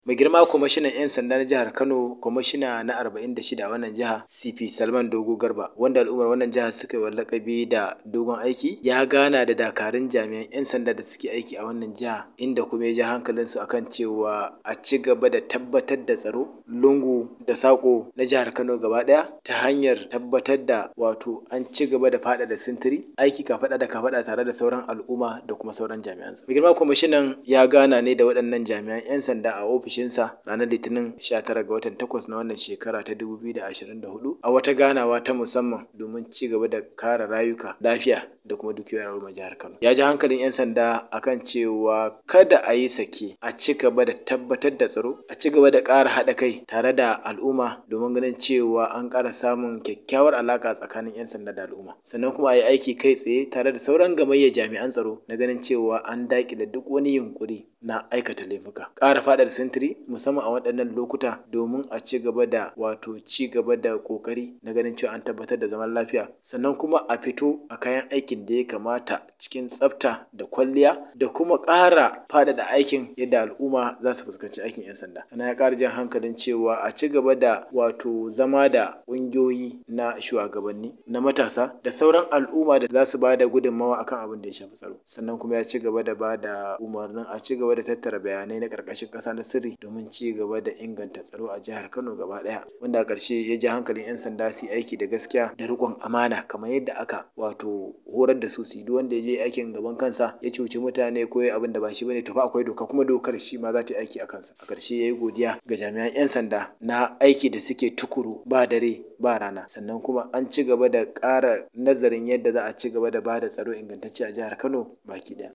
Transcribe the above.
Mai girma kwamishinan 'yan sanda na jihar Kano kwamishina na 46 a wannan jiha CP Salman Dogo Garba wanda al'ummar wannan jiha suka yi wa lakabi da dogon aiki ya gana da dakarun jami'an 'yan sanda da suke aiki a wannan jiha inda kuma ya ji hankalinsu akan cewa a ci gaba da tabbatar da tsaro lungu da sako na jihar Kano gaba daya ta hanyar tabbatar da wato an ci gaba da faɗaɗa sintiri aiki kafaɗa da kafaɗa tare da sauran al'umma da kuma sauran jami'an tsaro. Mai girma kwamishinan ya gana ne da waɗannan jami'an 'yan sanda a ofishinsa ranar litinin 19 ga watan 8 na wannan shekara ta 2024 a wata ganawa ta musamman domin ci gaba da kare rayuka lafiya da kuma dukiyoyin al'ummar jihar Kano. Ya ji hankalin 'yan sanda akan cewa kada a yi sake a ci gaba da tabbatar da tsaro a ci gaba da ƙara haɗa kai tare da al'umma domin ganin cewa an ƙara samun kyakkyawar alaƙa tsakanin 'yan sanda da al'umma sannan kuma a yi aiki kai tsaye tare da sauran gamayyar jami'an tsaro na ganin cewa an daƙile duk wani yunƙuri na aikata laifuka. Ƙara faɗaɗa sintiri musamman a waɗannan lokuta domin a ci gaba da wato ci gaba da ƙoƙari na ganin cewa an tabbatar da zaman lafiya sannan kuma a fito a kayan aikin da ya kamata cikin tsafta da kwalliya da kuma ƙara faɗaɗa aikin yadda al'umma za su fuskanci aikin 'yan sanda. Sannan ya ƙara jan hankalin cewa a ci gaba da wato zama da ƙungiyoyi na shugabanni na matasa da sauran al'umma da za su ba da gudunmawa akan abin da ya shafi tsaro. Sannan kuma ya ci gaba da ba da umarnin a ci gaba da tattara bayanai na ƙarƙashin ƙasa na sirri domin ci gaba da inganta tsaro a jihar Kano gaba ɗaya. Wanda a ƙarshe ya ja hankalin 'yan sanda su yi aiki da gaskiya da riƙon amana kamar yadda aka wato horar da su su yi duk wanda ya je aikin gaban kansa ya cuci mutane ko ya abin da ba shi bane to fa akwai doka kuma dokar shi ma za ta yi aiki a kansa. A ƙarshe ya yi godiya ga jami'an 'yan sanda na aiki da suke tukuru ba dare ba rana sannan kuma an ci gaba da ƙara nazarin yadda za a ci gaba da ba da tsaro ingantacce a jihar Kano baki ɗaya.